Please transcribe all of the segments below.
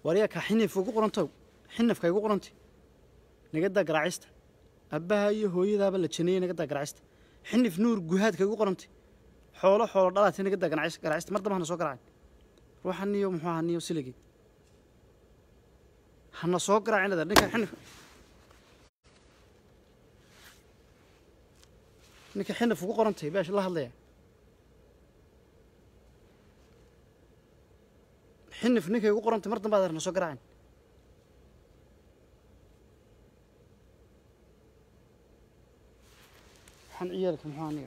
waryaa kaa xinif ugu qorantow xinafka igu qorantay nagadaa garaacista abbaha iyo hooyadaaba la janeeyey nagadaa garaacista xinif nuur guhaadka igu qorantay xoolo xoolo dhalaatay nagadaa ganacis- garaacista mar damba hana soo garaacin ruuxa niyo muxuu ahaa niyo siligii hana soo garaacin leedahay ninka xinif ninka xinif ugu qorantay beesh la hadlaya xinif ninkay ugu qorantay mar dambe aad hana soo garaacin waxaan ciyaalka muxuu aniga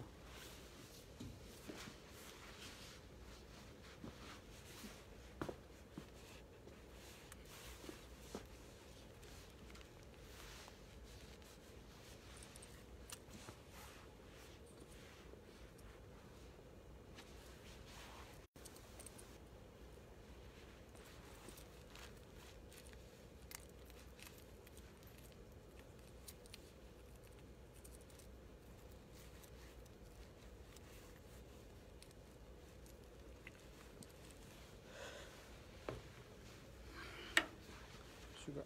suga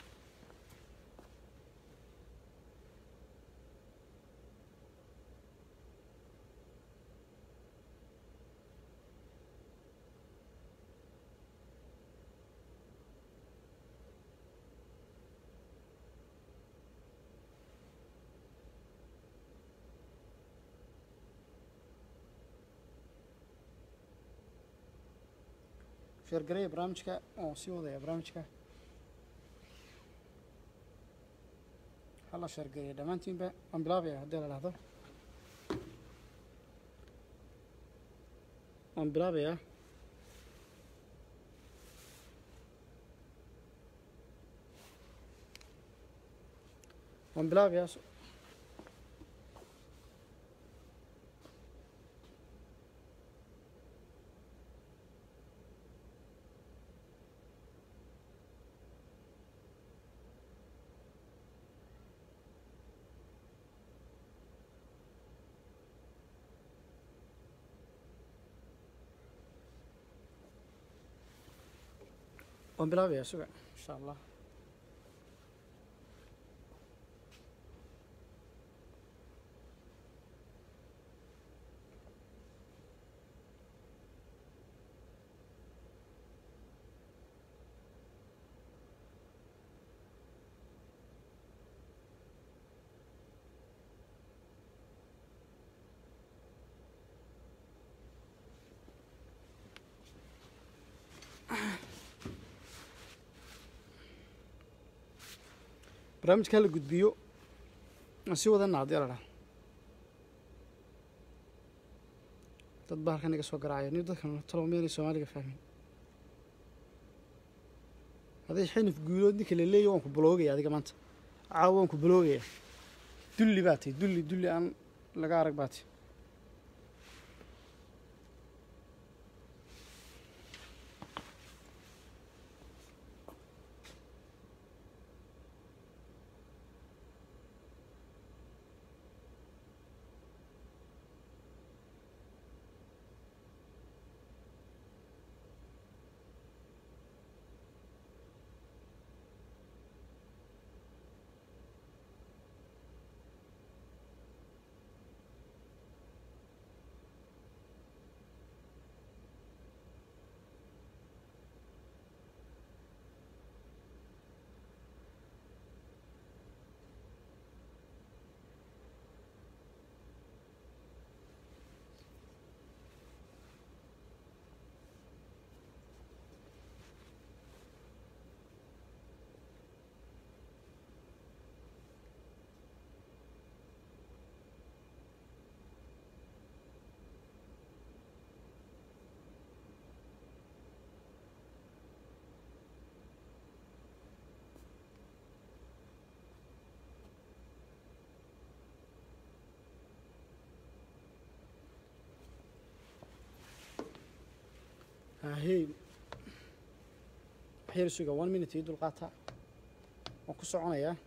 sheergareeya barnaamijka oo sii wadaya barnaamijka hala sheergareeya dhammaantiinba waan bilaabaya haddii la dhahdo waan bilaabayaa waan bilaabayaa so- waan bilaabayaa suga insha allah barnaamijka hala gudbiyo aan sii wadana haddii la dhaha dad baa halkan iga soo garaacaya ni dadkan talow miyaanay soomaaliga fahmin hadday xinif guulood ninka la leeyahy waan ku buloogaya adiga maanta caawa waan ku buloogaya dulli baa tahy dulli dulli aan laga arag baa tahy ahey waxyar suga one minute ii dulqaata waan ku soconayaa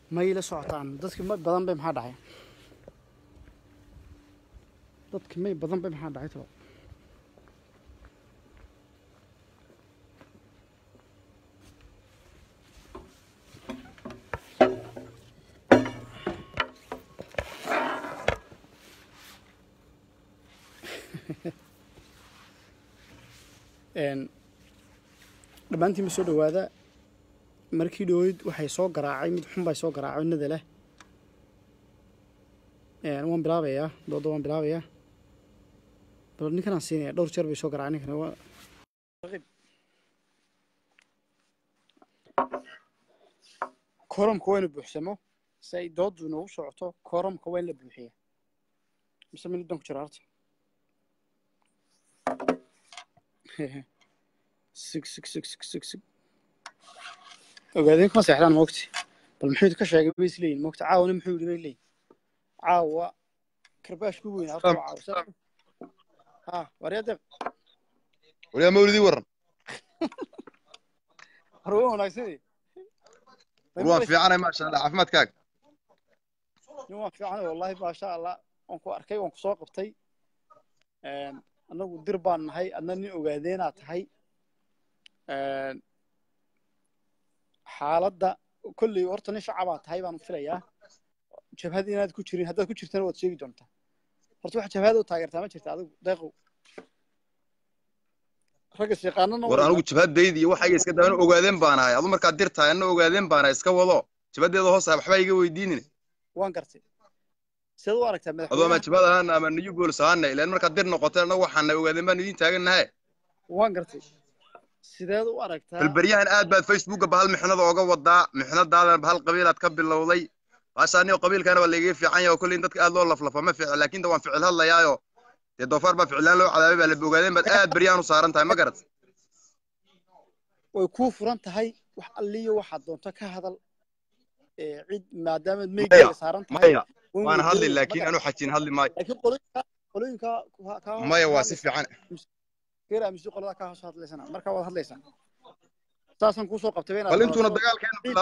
may la socotaan dadki may badan bay maxaa dhacay dadki may badan bay maxaa dhacay talo Een, dhammaantiin ma soo dhowaada markii dhoweyd waxay soo garaacay mid xun bay soo garaacay nada leh Een, waan bilaabayaa dooda waan bilaabayaa bal ninkan aan siinaya dhowr jeer bay soo garaacay ninkan waa koramka waa inu buuxsamo si ay doodu inoogu socoto koramka waa in la buuxiya mise minid baan ku jira horta sig sig sig sig sig sig ogaadeen kuma seexdaan moogti bal muxuu ka sheegay bay isleeyihin moogta caawana muxuu yidhi bay leeyihin caawa karbaash ku weyn horta waa caawa sa- ha waryadeeq waliyaa mawlidii waran hore waa wanaagsanay war waan fiicanay maasha allah caafimaadkaaga nin waan fiicanay wallahi maasha allah waan ku arkay waan ku soo qabtay Een, annagu dir baan nahay adna nin ogaadeenaa tahay Een, xaaladda kolley horta nin shacabaa tahay baan filayaa jabhad inaad ku jirin haddaad ku jirtana waad sheegi doontaa horta wax jabhada u taageertaa ma jirta adigu deeqow ragga shaqaanana war anigu jabhadayda iyo waxayga iska daban ogaadeen baan ahay adu markaad dir tahay anna ogaadeen baan ahay iska wado jabhadeeda hoos ah waxba iga weydiinin waan gartay sidaad u aragtaa adoo ama madaxweynaha jabhad ahaana ama new goals ahaana ilaan markaad dir noqotay annagu waxaana ogaadeen baan idiin taagannahay waan gartay sideed u aragtaa balberyahan aad baad facebooka bahal mixnada ooga wadaa mixnadaadana bahal qabiilaad ka bilowday baasha anigo qabiilkaana waa laiga fiican yahay oo kolley in dadka aad loo laflafa ma ficil laakiin de waan ficil hadlayaayo dee doofaar baa ficilaan loo cadaabay baa la ogaadeen baad aad beryahan u saaran tahay ma garat way kuu furan tahay wax alliyo waxaad doonto ka hadal ee cid maadaamaad maya meygaaga saaran tahay maya waan waan hadli weydiinaya ma laakiin garan anu xajin hadli maayo laakiin qolooyinka qolooyinka ka- ka maya ka waa si hadlaysa fiican geer aaminsi qolada ka hoos hadlaysana marka waad hadlaysaa saasaan kuusoo qabtay ba inaad bal intuuna hadasho dagaalkeenu ciid bila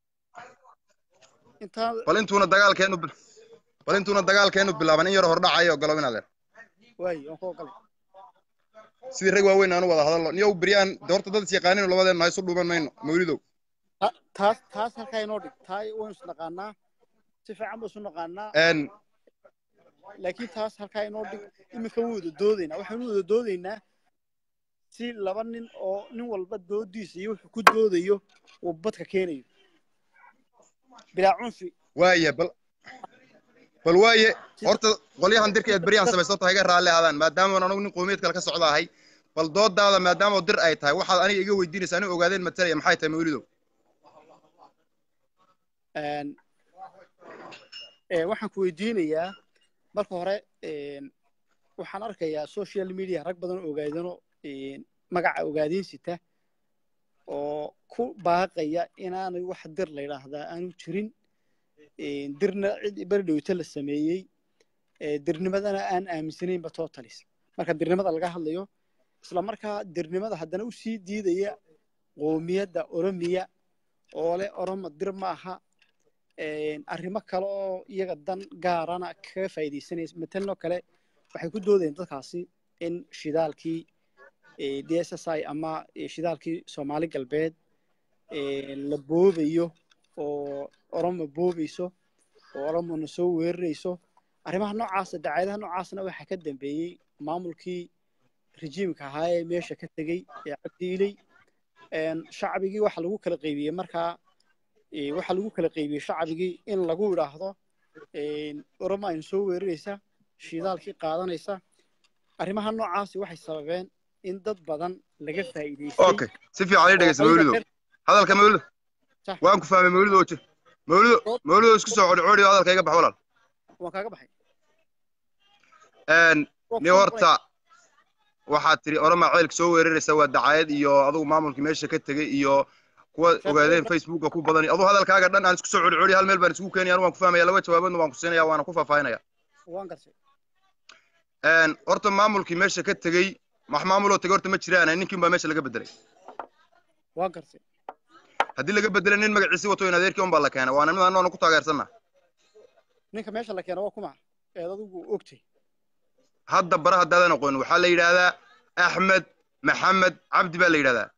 intaan bal intuuna dagaalkeenu bil- bal intuuna dagaalkeenu bilaaban in yar hordhacayo ogolow inaad leer waayi waan ku ogalay sidii rag waaweyn aanu wada hadalno niyow beryaan de horta dad is yaqaaninu labadeenna ha isu dhuuman mayno mawlidow Ta- taas taas halkaa inoo dhig taa waynu is naqaanaa si fiican ba isu naqaanaa een laakiin taas halkaa inoo dhig iminka waan wada doodaynaa waxaanu wada doodaynaa si laba nin oo nin walba doodiisa iyo wuxuu ku doodayo uu badka keenayo bilaa cunfi waaye bal bal waaye horta qolyahan dirka eed beryahan samaysto tahay iga raalli aadaan maadaama anagu nin qowmiyad kale ka socda ahay bal doodaada maadaama dir ay tahay waxaad aniga iga weydiinaysaa aniga ogaadeen matalaya maxay tahay mawlidow Een, ee, waxaan ku weydiinayaa marka hore een, waxaan arkayaa social media rag badan oo ogaadano een, magaca ogaadeen sita oo ku baaqaya inaanay wax dir la yidhaahdaa aanu jirin een, dirna cid beri dhowta la sameeyey ee, dirnimadana aan aaminsanaynba totalis marka dirnimada laga hadlayo isla markaa dirnimada haddana u sii diidaya qoomiyadda oromiya oo leh oromo dir ma aha een, arrimo kale oo iyaga dan gaarana kaga faa'iidaysanaysa matalanoo kale waxay ku doodayeen dadkaasi in shidaalkii ee, d s s i ama ee, shidaalkii soomaali galbeed ee, la boobayo oo oromo boobayso oo oromona soo weerarayso arrimaha noocaasa dacaayadaha noocaasna waxaa ka dambeeyey maamulkii rejiimka ahaa ee meesha ka tegey ee cabdiiley een, shacbigii waxa lagu kala qaybiyey markaa ee, waxaa lagu kala qaybiyey shacbigii in lagu idhaahdo een, oromo aynu soo weeraraysa shidaalkii qaadanaysa arrimaha noocaasi waxay sababeen in dad badan laga faa'iidaystay okay si fiican ii dhegeysa oo ayaga mawlidow reer- hadalka mawlido Sax. waan ku fahmay mawlido oje mawlido mawlido isku soo codhi codhi hadalka iga bax walaal waan kaaga baxay een Waa ni ku horta waxaad tiri oroma ceelka soo weeraraysa waa dacaayad iyo adigu maamulkii meesha ka tegey iyo kuwa ogaadeen facebooka ku badan aduu hadalkaaga dhan aan isku soo codhi codhi hal meel baan isugu keenaya anu waan ku fahmaya laba jawaaboodna waan ku siinaya waana ku faahfaahinaya waan gartay een horta maamulkii meesha ka tegey wax maamuloo tegey horta ma jiraan ninkii baa meesha laga bedelay waan gartay haddii laga bedelo nin magaciisi wato in adeerkii unbaa la keenay waana mid annoona ku taageersanna ninka meesha la keena waa kuma eed adigu ogtay hadda bara haddaadan aqoonin waxaa la yidhaahdaa axmed maxamed cabdi baa la yidhahdaa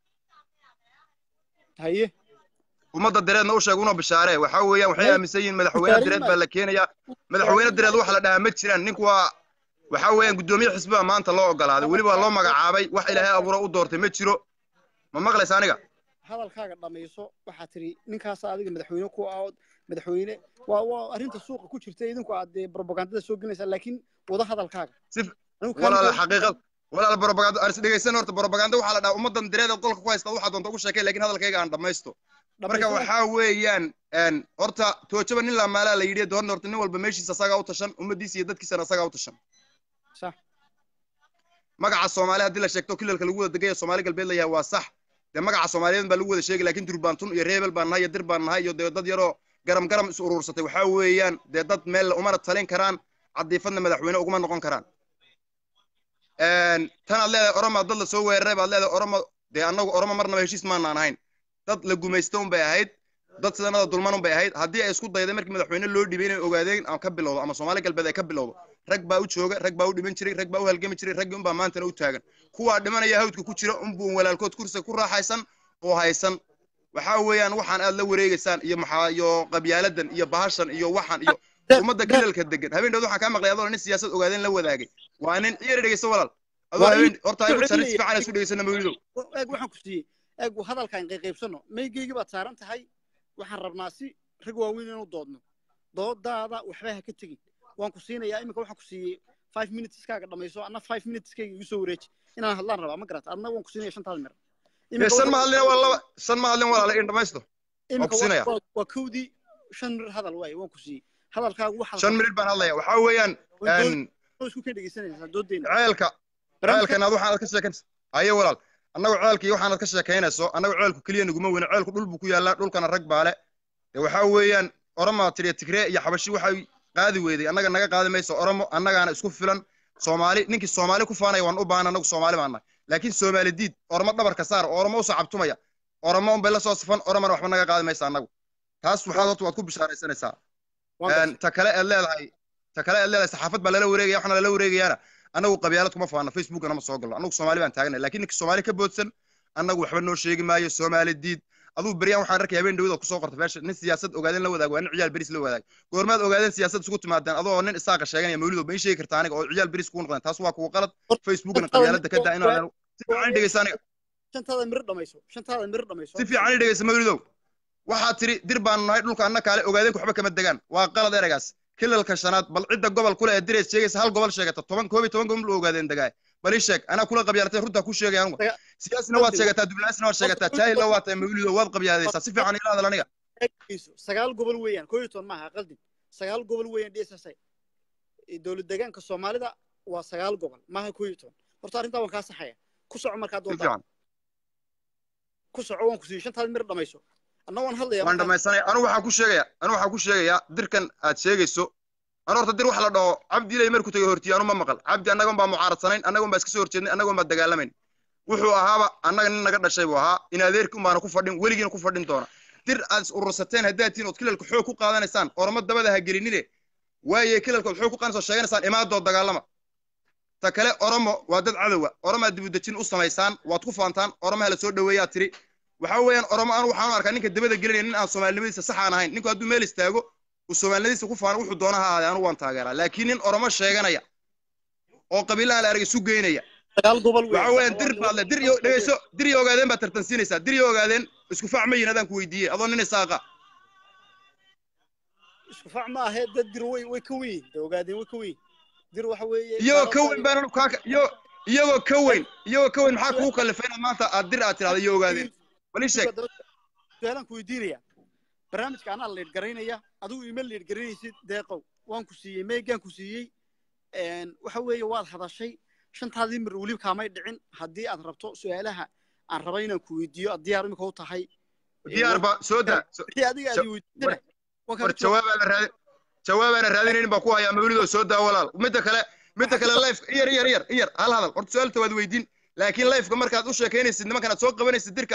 haye ummadda direedna u sheeg una bishaare waxaa weeyaan waxay Hey, aaminsan yihiin madaxweyne direed baa la keenayaa madaxweyne direed waxa la dhahaa ma jiraan ninku waa waxaa weeyaan guddoomiye xisbiba maanta loo ogolaaday weliba loo magacaabay wax ilaahay abuura u doortay ma jiro ma maqlaysa aniga hadalkaaga dhamayso waxaa tiri ninkaasa adiga madaxweyne ku ah oo madaxweyne waa waa arrinta suuqa ku jirta idinku aad dee propagandada soo gelinaysaa laakiin wada hadalkaaga si Anigu walaala kaalin- xaqiiqad walaala propaganda aris dhegeysan horta propaganda waxaa la dhahaa ummaddan direed ee qolka ku haysta waxaa doonta ugu sheekay laakiin hadalkayga aan dhamaysto marka dhamayso waxaa weeyaan een, horta toojaba nin laamaalaa la yidhi doorna horta nin walba meeshiisa asagaa u tashan ummaddiisa iyo dadkiisana asagaa u tashan sax magaca soomaali haddii la sheegto kilalka lagu wada degaya soomaali galbeed la yahay waa sax dee magaca soomaaliyeed baa lagu wada sheegay laakiin durbaantun iyo reebel baan nahay iyo dir baan nahay iyo dee dad yaroo garam garam is uruursatay waxaa weeyaan dee dad meel umana talin karaan cadiifadna madaxweyne uguma noqon karaan Een, tanaad leedahay oromaa dad la soo weeraray baad leedahay oromo dee annagu oromo marnaba heshiis maanaan ahayn dad la gumaysta un bay ahayd dad sidanada dulman un bay ahayd haddii ay isku dayday markii madaxweyne loo dhibay inay ogaadeen ama ka bilowdo ama soomaali galbeed ay ka bilowdo rag baa u jooga rag baa u dhiman jiray rag baa u halgami jiray raggii unbaa maantana u taagan kuwaa dhimanaya hawdka ku jira unbuu walaalkood kursiga ku raaxaysan oo haysan waxaa weeyaan waxaan aad la wareegaysaan iyo maxaa iyo qabyaaladan iyo bahashan iyo waxan iyo ummadda kilalka degan habeen dhawd waxaan kaa maqlay adoo nin siyaasad ogaadeen la wadaagay waa nin iyar dhegeyso walaal adoo Waa habeen in- horta soo igu jaris celinaya. fiican isku dhegeysana mawlidow eeg waxaan ku siiyey eeg hadalkaan qayqaybsano maygeygii baad saaran tahay waxaan rabnaa si rag waaweyn inuu doodno doodaada waxba ha ka tegin waan ku siinayaa iminka waxaan ku siiyey five minuteeskaaga dhamayso anna five minuteskayga igu soo wareeji inaan hadlaan rabaa ma garata adna waan ku siinaya shantaada mir Ee, shan ma hadlina waa laba shan ma hadlin walaala in dhamaysto iminka ku siinaya. waa- waa kowdii shan mir hadal waaye waan ku siiyey hadalkaagu waxaa shan minit baan hadlaya waxaa weeyaan een, isku ka dhegeysanaysaa doodeena ceelka ceelkan aad waxaad ka sheekanaysa haye walaal annagu ceelkii waxaanad ka sheekaynayso annagu ceelku keliya naguma weyne ceelku dhul buu ku yaallaa dhulkana rag baale dee waxaa weeyaan oromaa tiriya tigree iyo xabashi waxay qaadi weyday annaga naga qaadi mayso oromo annagaana isku filan soomaali ninkii soomaali ku faanaya waan u baahan annagu soomaali baan nahay laakiin soomaali diid oromo dhabarka saar oo oromo usoo cabtumaya oromo unbay la soo safan oromana waxba naga qaadi maysa annagu taas waxaad horta waad ku bishaaraysanaysaa Een, ta kale aad leedahay ta kale aad leedahay saxaafad baa lala wareegaya waxaana lala wareegayaana annagu qabyaalad kuma faana facebookana ma soo galno annagu soomaali baan taagnay laakiin ninka soomaali ka boodsan annagu waxba noo sheegi maayo soomaali diid aduu beryaan waxaan arkay habeen dhawada kusoo qorta meesha nin siyaasad ogaadeen la wadaag waa nin ciyaal beris la wadaag goormaad ogaadeen siyaasad isugu timaadeen adoo nin isaaqa sheeganaya mawlido ma ii sheegi kartaa aniga oo ciyaal beris kugu noqdeen taas waa kuwa qalad facebookna qabyaalada ka daa inaan si fiican i dhegeysa aniga shantaada mir dhamayso shantaada mir dhamayso si fiican i dhegeysa mawlidow waxaad tiri dir baanu nahay dhulka anna kaale ogaadeenku waxba kama degaan waa qalad ereygaas kilalka shanaad bal cidda gobol kule ee direed sheegaysa hal gobol sheegata toban koob iyo toban gobol u ogaadeen degaay bal ii sheeg anaa kula qabyaalatay runtaa ku sheegaya anuga Daga- siyaasina waad sheegataa dublaasina waad sheegataa jaahilna waad tahay mawlido waad qabyaaladaysaa si fiican ila hadal aniga eegayso sagaal gobol weeyaan koo iyo toban maaha qaldin sagaal gobol weeyaan dss dowlad deegaanka soomaalida waa sagaal gobol maaha koo iyo toban horta arrintaa waan kaa saxaya ku soco markaa si doontaa fiican ku soco waan ku siiyey shantaada mir dhamayso anna waan hadlayaa waan markaa- dhamaysanaya anu waxaa ku sheegaya anu waxaa ku sheegayaa dirkan aad sheegayso anu horta dir wax la dhaho cabdi ilay markuu tagay hortiye anu ma maqal cabdi annagon baa mucaaradsaneyn annagon baa iska soo horjeednay annagon baa dagaalamayn wuxuu ahaaba annaga nin naga dhashay buu ahaa in adeerki un baana ku fadhin weligiina ku fadhin doona dir aad is urursateen haddaad tihiin ood kilalka xoog ku qaadanaysaan oroma dabada ha gelinine waaye kilalka ood xoog ku qaadanaysoo sheeganaysaan imaadood dagaalama ta kale oromo waa dad cadowa oromaa dibudejin u samaysaan waad ku faantaan oromaha la soo dhoweeyaa tiri waxaa weeyaan oromo anu waxaan u arkaa ninka dabada gelinaya nin aan soomaalinimadiisa sax aan ahayn ninku hadduu meel istaago uu soomaalinimadiisa ku faano wuxuu doona ha ahaadee anu waan taageeraa laakiin nin oromo sheeganaya oo qabiilaha la arag isu geynaya sagaal gobol waxaa weeyaan dir baad le dir iyo dhegeyso dir iyo ogaadeen baad tartansiinaysaa dir iyo ogaadeen isku fac ma yihin adaan ku weydiiyey adoo nin isaaqa isku fac ma ahee dad dir way way ka weyn de ogaadeen way ka weyn dir waxa weeye iyagoo ka weyn baan kaa iyo iyagoo ka weyn iyagoo ka weyn maxaa kugu kallifay inaad maanta aad dir aad tirahdo iyo ogaadeen bal ii sheeg su-aalaan ku weydiinaya barnaamijka anaa leed garaynaya adigu ima leed garaynaysid deeqow waan ku siiyey meegaan ku siiyey waxa weeye waad hadashay shantaadii mir weliba kaamay dhicin haddii aad rabto su-aalaha aan raba inaan ku weydiiyo aad diyaar imika u tahay diyaar ba soo daa wixii adiga aad i weydiisana waan war kaaga jawaab jawaabaa la raadin jawaabaana raadinaynin baa ku hayaa mawlidoo soo daa walaal midda kale midda kale life iyar iyar iyar iyar hal hadal horta su-aalta waad weydiin laakiin lifeka markaad u sheekaynaysid nimankan aad soo qabanaysid dirka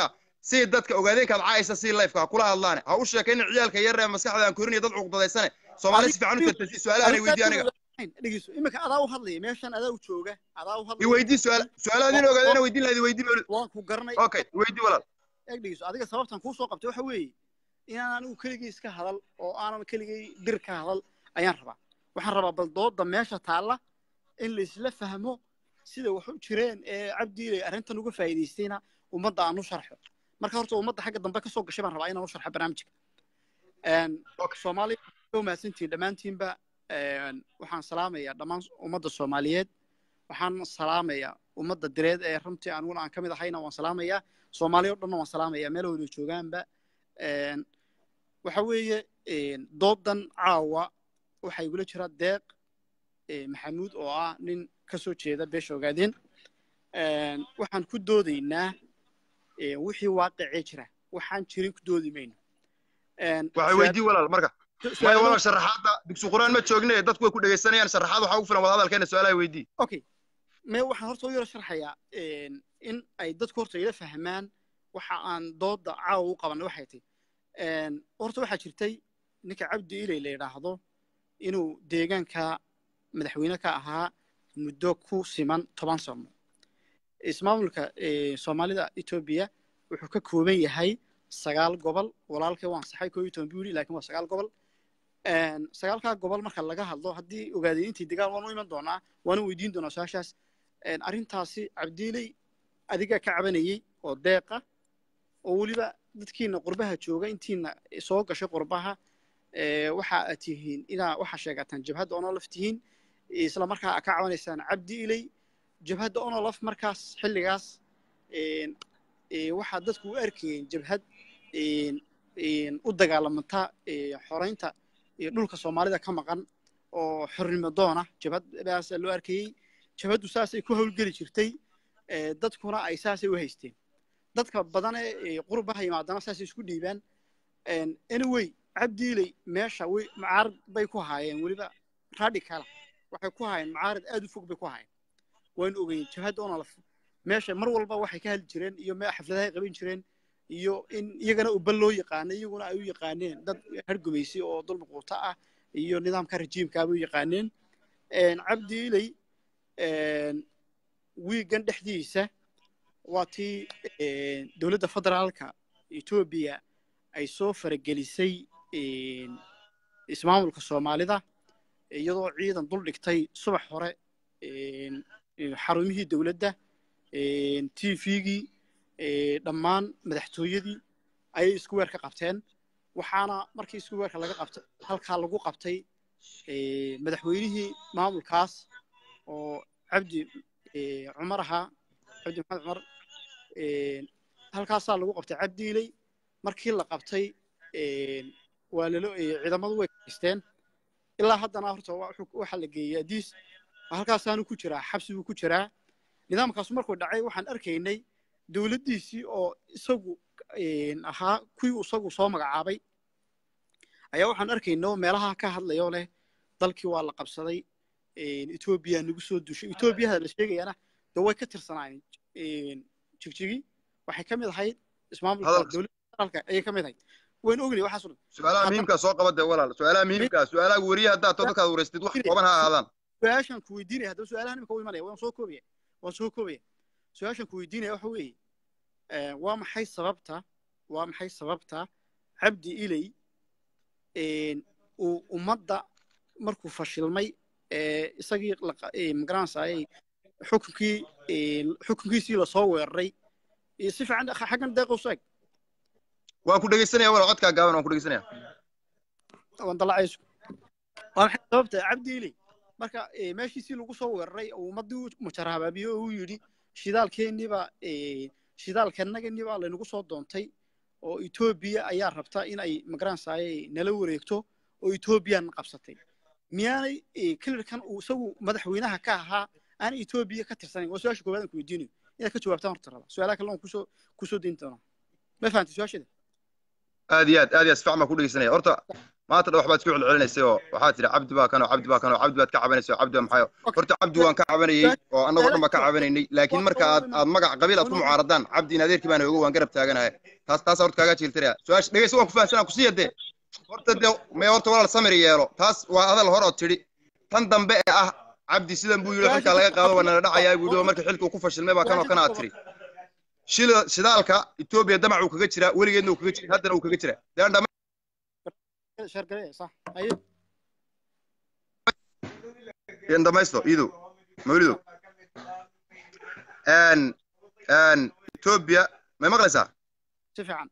si dadka ogaadeenkaad caaysa si lifeka ha kula hadlaane ha u sheekaynin ciyaalka yar ee maskaxda aan korinaya dad cuqdadaysane soomaali si fiican u tartasi su-aalahan weydiiy aniga dhegeyso iminka adaa u hadlaya meeshan adaa u jooga adaa u i hadlaya weydii su-aal su-aalaadin ogaadeena weydiin lahayd weydii mawlid waan ku garanay okay weydii walaal eeg dhegeyso adiga sababtan kuu soo qabtay waxa weeye inaan anigu keligay iska hadal oo aanan keligay dir ka hadal ayaan rabaa waxaan rabaa bal dooda meesha taalla in laisla fahmo sida wax u jireen ee cabdiilay arrintan uga faa'iidaystayna ummadda aan u sharxo marka horta ummadda xagga dambe ka soo gashay baan rabaa inaan u sharxo barnaamijka Okay. soomaaliya waa mahadsantihiin dhammaantiinba waxaan salaamayaa dhammaan ummadda soomaaliyeed waxaan salaamayaa ummadda direed ee runtii aniguna aan ka mid ahayna waan salaamayaa soomaaliya o dhanna waan salaamayaa meel waliba joogaanba waxa weeye doodan caawa waxaa igula jira deeq maxamuud oo ah nin ka soo jeeda beesha ogaadeen waxaan ku doodaynaa wixii waaqicee jira waxaan jirin ku doodi mayno waxay weydii walaal marka maya walaal sharaxaadda dugsi quraan ma joogne dadku way ku dhegaysanayaan sharaxaad waxaa ugu filan wadahadalkeena su-aalaha weydii okay me waxaan horta u yaro sharxayaa in ay dadku horta ila fahmaan waxa aan dooda caawa u qabanay waxay tahay horta waxaa jirtay ninka cabdi ilay la yidhaahdo inuu deegaanka madaxweyne ka ahaa muddo ku siman toban sano ismaamulka soomaalida etoobiya wuxuu ka kooban yahay sagaal gobol walaalkay waan saxay koo iyo toban buu yidhi laakiin waa sagaal gobol sagaalkaa gobol marka laga hadlo haddii ogaadeen intii degaan waan u iman doonaa waana weydiin doonaa su-aashaas arrintaasi cabdiiley adigaa ka cabanayey oo deeqa oo weliba dadkiina qurbaha jooga intiina soo gashay qurbaha waxa aad tihiin inaa waxaa sheegataan jabhadda onolaf tihiin isla markaa ka cabanaysaan cabdi iley jabhadda onolaf markaas xilligaas waxaa dadku u arkayeen jabhad u dagaalamanta xoraynta dhulka soomaalida ka maqan oo xornimo doona jabhaddaasa loo arkayey jabhaddu saasay ku howlgeli jirtay dadkuna ay saasay u haysteen dadka badane qurbaha yimaadana saasay isku dhiibaan anyway cabdiiley meesha way macaarad bay ku haayeen weliba radicala waxay ku haayeen macaarad aad u fog bay ku haayeen waynu ogeyn jabhadda onolaf meesha mar walba waxay ka hadli jireen iyo xafladahay qaban jireen iyo in iyagana ubal loo yaqaanay iyaguna ay u yaqaaneen dad hargumaysay oo dulmi quuta ah iyo nidaamka rajiimkaabay u yaqaaneen cabdi iley wiigan dhexdiisa waa tii dowladda federaalka etoobiya ay soo faragelisay ismaamulka soomaalida iyadoo ciidan dul dhigtay subax hore xarumihii dowladda t v-gii dhammaan madaxtooyadii ayay isku weer ka qabteen waxaana markii isku weerka laga qabtay halkaa lagu qabtay madaxweynihii maamulkaas oo cabdi cumar ahaa cabdi maxamed cumar halkaasaa lagu qabtay cabdiiley markii la qabtay waa lalo ciidamadu way kaysteen ilaa haddana horta waxaa la geeyey adiis halkaasaanu ku jiraa xabsi buu ku jiraa nidaamkaasu markuu dhacay waxaan arkaynay dowladdiisii oo isagu ahaa kuwii isagu soo magacaabay ayaa waxaan arkaynay meelaha ka hadlayoo leh dalkii waa la qabsaday etoobiya nagu soo dushay etoobiyada la sheegayana de way ka tirsanaayeen jigjigi waxay ka mid ahayd ismaamulka dowladda federaalka ayay ka mid ahayd waynu ognay waxaas dhan su-aalaha muhiimkaa soo qaba dee walaal su-aalaha muhiimkaa su-aalaha weriya haddaad to dadkaad wareystid wax kooban ha ahaadaan su-aashan ku weydiinaya haddaba su-aalahan imika u imanaya waan soo koobaya waan soo koobaya su-aashan ku weydiinaya waxa weeye waa maxay sababta waa maxay sababta cabdi iley uu ummadda markuu fashilmay isagii magaranaysaayey xukunkii xukunkiisii lasoo weeraray si fiican xaggan deeqo sheeg waan ku dhegeysanaya walaal codkaa gaaban waan ku dhegeysanaya waan dalacayso waa maxay sababta cabdi iley marka meeshiisii lagu soo weeraray ummaddii u majarhabaabiye oo uu yidhi shidaalkeenniba shidaalkannaganiba laynagu soo doontay oo etoobiya ayaa rabta in ay magaranaysaayey nala wareegto oo etoobiyana qabsatay miyaanay kelirkan uu isagu madaxweynaha ka ahaa aan etoobiya ka tirsanayn waa su-aasha koowaad aan ku weydiinayo inaad ka jawaabtaan horta raba su-aalaha kale aan kusoo kusoo dayn doonaa ma fahantay su-aasheeda aad iyo aad aad iyo aad si fiican baan ku dhegeysanaya horta maanta dha waxbaad isku celcelinaysay oo waxaad tidhi cabdi baa kanoo cabdi baa kanoo cabdi baad ka cabanaysay oo cabdi baa maxayo horta cabdi waan ka cabanayey oo annagoo dhan baan ka cabanaynay laakiin marka aad aad magac qabiil aad ku mucaaradaan cabdi in adeerkii baana ogo waan garab taaganahay taas taas horta kaaga jiiltiraya su-aasha dhegeysa waan ku fahamsanaa kusiiya dee horta dee may horta walaal samir yeelo taas waa hadal hore oo tidhi tan dambe ee ah cabdi sidan buu yidhi xilkaa laga qaado waa nala dhacayaa buu yidhi oo markii xilka uu ku fashilmay baa kanoo kana aad tidhi shila shidaalka etoobiya damac uu kaga jiraa weligeedna uu kaga jiray haddana uu kaga jiraa dee dhama sheergareeya sax haye in dhamaysto iidow mawlidow n n etoobiya may maqlaysaa si fiican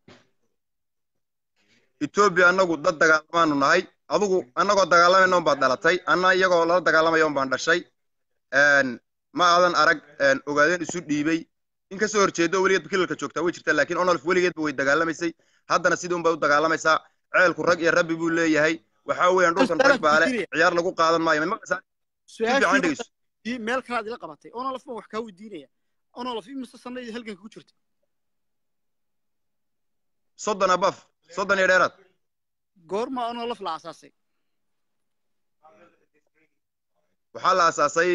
etoobiya annagu dad dagaalamaanu nahay adugu annagoo dagaalamayna un baad dhalatay anna iyagoo lala dagaalamaya un baan dhashay n ma aadan arag n ogaadeen isu dhiibay in ka soo horjeedo weligeedba kilalka joogtaa way jirtaa laakiin onolf weligeedba way dagaalamaysay haddana sidii un bay u dagaalamaysaa ceelku rag iyo rabbi buu leeyahay waxaa weeyaan dhulkan rag baa le ciyaar lagu qaadan maayo may maqlaysaa si fiican dhegeyso su-aashii meel kalaad ila qabatay onolaf baan wax kaa weydiinaya onolaf imise sanadii halganka ku jirta soddon abaf soddon iyo dheeraad goorma onolaf la aasaasay waxaa la aasaasay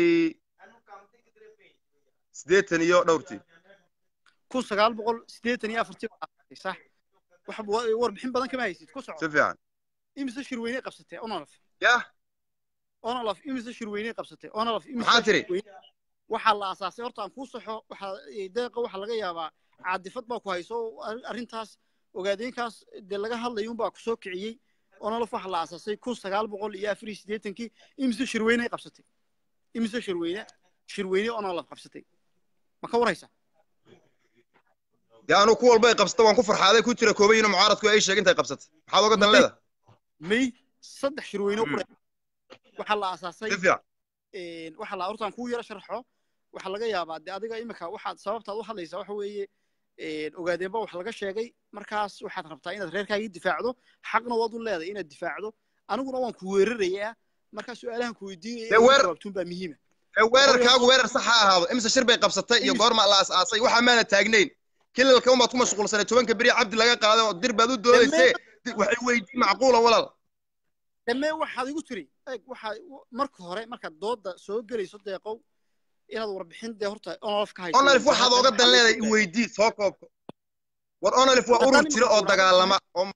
siddeetan iyo dhowrtii kun sagaal boqol siddeetan iyo afartii baa aasaasay sax wax wa- warbixin badan kama haysid ku si soco fiican imise shirweyne qabsatay onolaf yah onolaf imise shirweyne qabsatay onolaf imise Maxaa tiri? shirweyne- waxaa la aasaasay horta aan kuu saxo waxaa eh, deeqa waxaa laga yaabaa caadifad baa ku hayso ar- arrintaas ogaadeenkaas dee laga hadlayo unbaa ku soo kiciyey onolaf waxaa la aasaasay kun sagaal boqol iyo afar iyo siddeetankii imise shirweyne ay qabsatay imise shirweyne shirweyne onolaf qabsatay ma ka warhaysa dee anu ku walba ay qabsata waan ku farxaaday ku jira koobay inuu mucaaradku ay sheegin intay qabsatay maxaad oga dan leeda may saddex shirweyne oo qura waxaa la aasaasay si fiican een, waxaa la hortaan kuu yaro sharxo waxaa laga yaabaa de adiga imika waxaad sababtaad u hadlaysaa waxa weeye een, ogaadeenba wax laga sheegay markaas waxaad rabtaa inaad reerkaagii difaacdo xaqna waad u leedahay inaad difaacdo aniguna waan ku weerarayaa markaa su-aalahan ku weydiinaya Dee weer- jawaabtuun baa muhiima ee weerarkaagu weerar sax ha ahaado imse shir bay qabsatay iyo goorma la aas-aasay waxaa maana taagnayn kilalka umaad ku mashquulsanay tobanka beri cabdi laga qaaday oo dir baad u doodaysee waxay weydiin macquula walaal damee waxaad igu tiri eeg waxaa marka hore markaad dooda soo gelayso deeqow inaad warbixin dee horta onolaf ka hayso onalif waxaad oga dan leedahay i weydii soo koobko war onalif waa urur jira oo dagaalama oo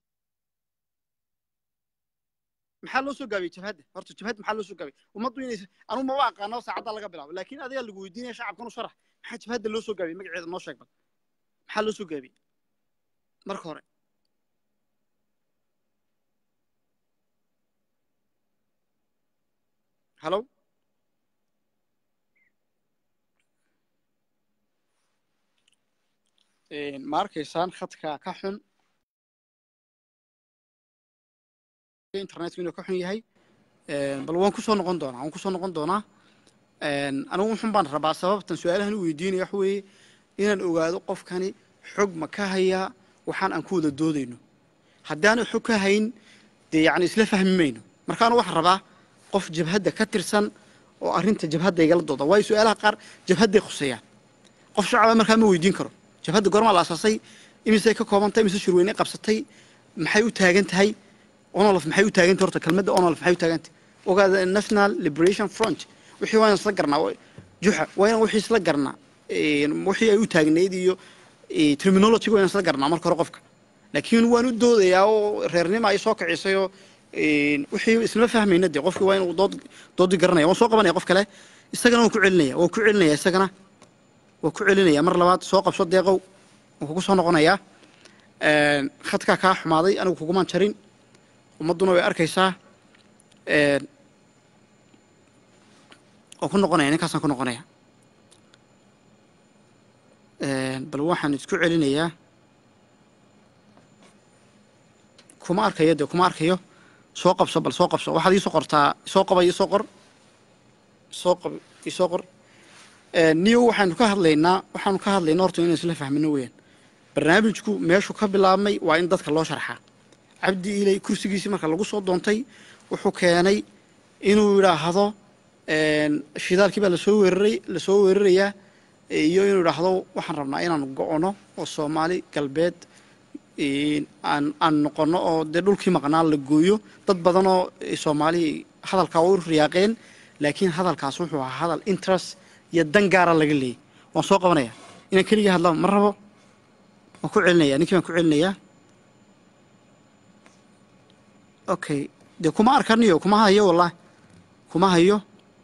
maxaa loo soo gaabiyey jabhadda horta jabhadda maxaa loo soo gaabiyey ummaddu inay anugu maba aqaano saacadda laga bilaabo laakiin adigaa lagu weydiinaya shacabkan u sharax maxaa jabhadda loo soo gaabiyey magaceeda noo sheeg bal maxaa loo soo gaabiyey marka hore halo ma arkaysaan khadka ka xun internetku inuu ka xun yahay bal waan kusoo noqon doonaa waan kusoo noqon doonaa anigu wuxun baan rabaa sababtan su-aalahan u weydiinaya waxa weeye inaan ogaado qofkani xog ma ka hayaa waxaan aan ku wada doodayno haddaanu xog ka hayn dee yacni isla fahmi mayno markaanu waxaan rabaa qof jabhadda ka tirsan oo arrinta jabhadda igala dooda waayo su-aalaha qaar jabhadday khuseeyaan qof shacaba markaa ma weydiin karo jabhadda goormaa la asaasay imisay ka koobantay imise shirweyne qabsatay maxay u taagan tahay onolf maxay u taagan tahay horta kelmadda onolf maxay u taagan tahay ogaada national liberation front wixii waa inaan isla garnaa juxa waa inaan wixii isla garnaa wixii ay u taagnayd iyo terminology waa inaan isla garnaa marka hore qofka laakiin waan u doodayaa oo reernima ay soo kicisay oo wixii isla fahmayna dee qofkii waa inuu dood doodii garanaya waan soo qabanaya qof kale isagana waan ku celinaya waan ku celinaya isagana waan ku celinaya mar labaad soo qabso deeqow waan kugu soo noqonayaa khadkaa kaa xumaaday anigu kugumaan jarin ummadduna way arkaysaa waan ku noqonaya ninkaasaan ku noqonaya bal waxaan isku celinayaa kuma arkayo dee kuma arkayo soo qabso bal soo qabso waxaad iisoo qortaa isoo qaba isoo qor isoo qab isoo qor niyo waxaanu ka hadlaynaa waxaanu ka hadlaynaa horta inaan isla fahmino weeyaan barnaamijku meeshuu ka bilaabmay waa in dadka loo sharxaa cabdi ilay kursigiisii marka lagu soo doontay wuxuu keenay inuu yidhaahdo shidaalkii baa lasoo weeraray lasoo weerarayaa iyo inuu yidhaahdo waxaan rabnaa inaan go'ono oo soomaali galbeed een, aan aan noqono oo dee dhulkii maqnaa la gooyo dad badan oo eh, soomaali hadalkaa u riyaaqeen laakiin hadalkaas wuxuu ahaa hadal interest iyo dan gaara laga leeyay waan soo qabanaya inaan keligii hadla ma rabo waan ku celinaya ninkii baan ku celinayaa okay dee kuma arkaniyo kuma hayo wallahi kuma hayo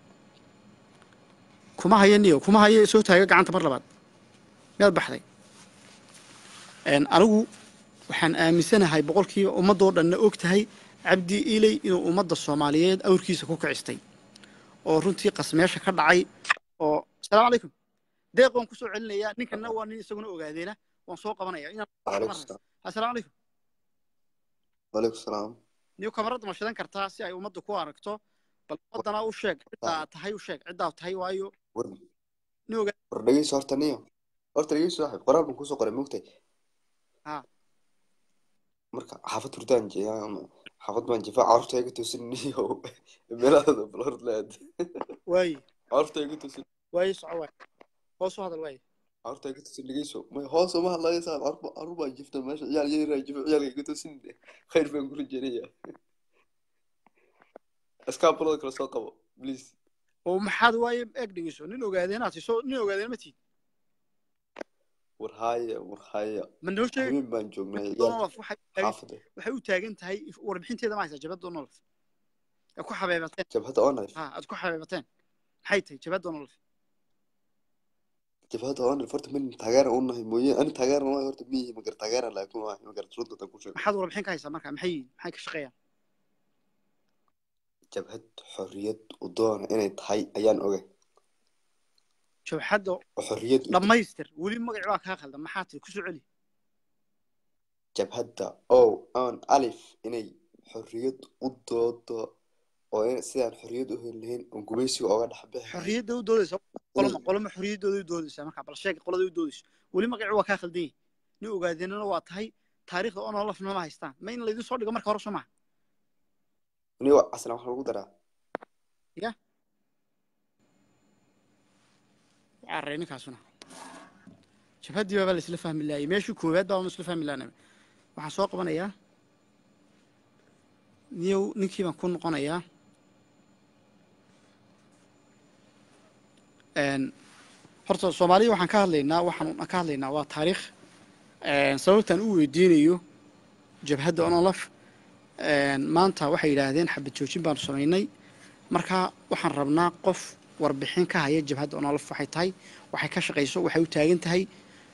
kuma hayo niyo kuma hayo soo taaga gacanta mar labaad miyaad baxday Een, anigu waxaan aaminsanahay boqolkiiba ummadoo dhanna og tahay cabdi iley inuu ummadda soomaaliyeed awrkiisa ku kicistay oo runtii qasmeesha ka dhacay oo asalaamu calaykum deeq waan kusoo celinayaa ninkana waa nin isaguna ogaadeena waan soo qabanaya inaan وعليكم السلام asalaamu calaykum وعليكم السلام niyo kamarada ma shidan kartaa si ay ummadda ku aragto bal ummaddana u sheeg ciddaa tahay u sheeg ciddaa tahay waayo ور nin ogaa ور dhegeyso horta niyo horta dhegeyso saaxiib qoraal baan kusoo qoray moogtay Ha. marka xaafad hurdaan jeeyaa xaafad baan jifaa carruurta iga toosin niyo meelahaada bal hord laad waaye carruurta iga toosin waaye soco waaye hoos u hadal waaye carruurta iga toosin dhegeyso may hoos uma hadlayo saaxiib carruur carruur baan jifta meesha ciyaal yaraa jifa ciyaalka iga toosin khayr baan kula jeedaya iskaabulada kale soo qabo please oo maxaad waaye eeg dhegeyso nin ogaadeenaad tiso nin ogaadeen ma tiid war haaya war haaya ma noo sheeg habeen baan joognay ciyaal donolf waxay u taagan- xaafada waxay u taagan tahay warbixinteeda ma haysa jabad donolf ee ku xabeebateen jabhadda onif ha aad ku xabeebateen maxay tahay jabad donolf jabhadda onif horta min taageera u nahay mooye ani taageera maayo horta miyihi magar taageera laakiin waa magar runta tan ku sheego maxaad warbixin ka haysaa marka maxay yihiin maxay ka shaqeeyaan jabhad xorriyad u doona inay tahay ayaan ogay jabxadda oo xorriyad u dhammaystir weli magac baa kaa khaldan maxaa tiri kusoo celi jabhadda o on alif inay xorriyad u doodo oo in sidaan xorriyad u heli lahayn oon gumaysiga ooga dhex bixi xorriyadda u doodaysa qoloma qoloma xorriyaddooda u doodaysaa marka bal sheeg qolada u doodayso weli magac waa kaa khaldan yahay nin ogaadeenana waa tahay taariikhda onolafna ma haystaan ma in laydin soo dhigo marka hore soo maha ni asna waxaa lagu daraa carray ninkaasuna jabhaddii baabaa la isla fahmi laayay meeshii koowaad baa isla fahmi laana waxaan soo qabanayaa niyow ninkii baan ku noqonayaa Een, horta soomaaliya waxaan ka hadlaynaa waxaan ka hadlaynaa waa taariikh Een, sababtaan u weydiinayo jabhadda onolaf Een, maanta waxay yidhaahdeen xabad joojin baanu samaynay marka waxaan rabnaa qof warbixin ka haya jabhadda onolaf waxay tahay waxay ka shaqayso waxay u taagan tahay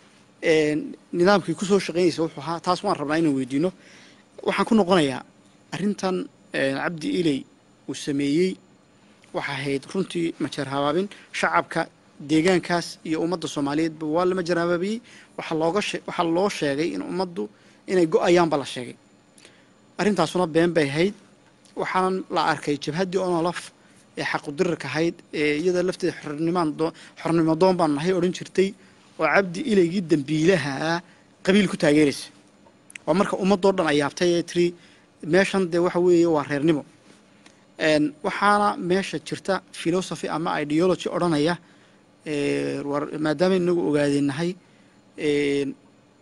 Een, nidaamkii kusoo shaqaynaysa wuxuu ahaa taas waan rabnaa inaan weydiino waxaan ku noqonayaa arrintan een, cabdi iley uu sameeyey waxaa ahayd runtii majeer habaabin shacabka deegaankaas iyo ummadda soomaaliyeedba waa la majeer habaabiyey waxaa looga shee waxaa loo sheegay in ummaddu inay go-ayaanba la sheegay arrintaasuna been bay ahayd waxaana la arkay jabhaddii onolaf ee xaqudirirka ahayd ee iyada lafteeda xornimaan doo xornimo doon baan nahay odhan jirtay oo cabdi ilaygii dembiilaha ah qabiil ku taageeraysa waa marka ummadoo dhan ay yaabtay ee tiri meeshan dee waxa weeye waa reernimo Een, waxaana meesha jirta philosophy ama ideology odhanaya ee, war maadaama inagu ogaadeenahay een,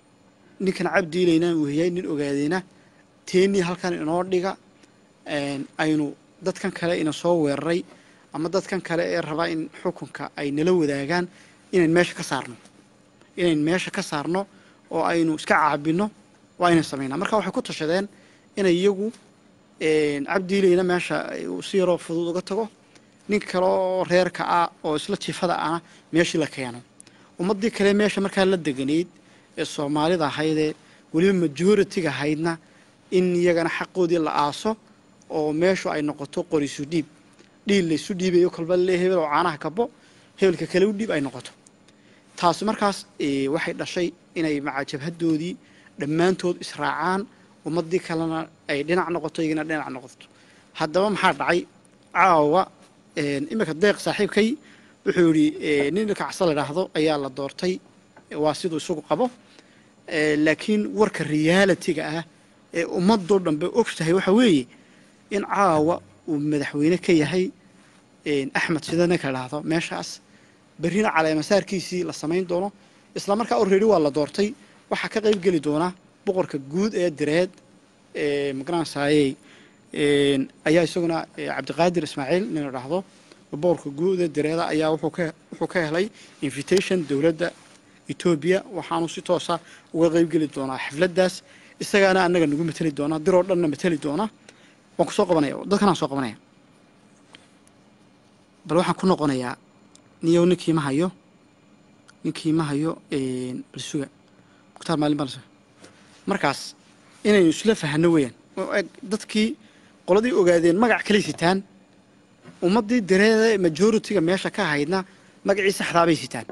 ninkan cabdi ilayna uu yahay nin ogaadeena teenii halkan inoo dhiga een, aynu dadkan kale ina soo weeraray ama dadkan kale ee rabaa in xukunka ay nala wadaagaan inayn meesha ka saarno inayn meesha ka saarno oo aynu iska caabino waa inay samaynaa marka waxay ku tashadeen inay iyagu een, cabdi ilayna meesha uu si yaroo fudud uga tago nin kale oo reerka ah oo isla jifada ahna meeshii la keeno ummaddii kale meesha markaa la deganayd ee soomaalida ahaydee weliba majoritiga ahaydna in iyagana xaqoodii la aaso oo meeshu ay noqoto qorisu dhiib dhiil laysu dhiibayo kolba le hebel oo caanaha kabo hebelka kale u dhiib ay noqoto taasi markaas eh, waxay dhashay inay maca jabhadoodii dhammaantood israacaan ummaddii kalena ay dhinac noqoto iyagana dhinac noqoto haddaba maxaa dhacay caawa een, iminka deeq saaxiibkay wuxuu yidhi nin ilkacsa la idhaahdo ayaa la doortay waa siduu isagu qabo Eh, laakiin warka realitiga ah ee ummadoo dhanbe og tahay waxa weeye in caawa uu madaxweyne ka yahay een, axmed sida ninka idhaahdo meeshaas berrina caleemasaarkiisii la samayn doono isla markaa already waa la doortay waxaa ka qayb geli doona boqorka guud ee direed ee magaranaysaayey ayaa isaguna eh, cabdiqaadir ismaaciil nin la dhahdo boqorka guud ee direeda ayaa wuxuu ka wuxuu ka helay invitation dowladda etoobiya waxaanu si toosa uga qeybgeli doonaa xafladdaas isagaana annaga nagu mateli doona diroo dhanna mateli doona waan ku soo qabanaya dadkanaan soo qabanaya bal waxaan ku noqonayaa niyow ninkii ma hayo ninkii ma hayo balsuga mukhtaar maalin baan la markaas inaynu isla fahanno weeyaan oo eg dadkii qoladii ogaadeen magac kalay sitaan ummaddii dareeda majoritiga meesha ka haydna magacii saxdaabay sitaan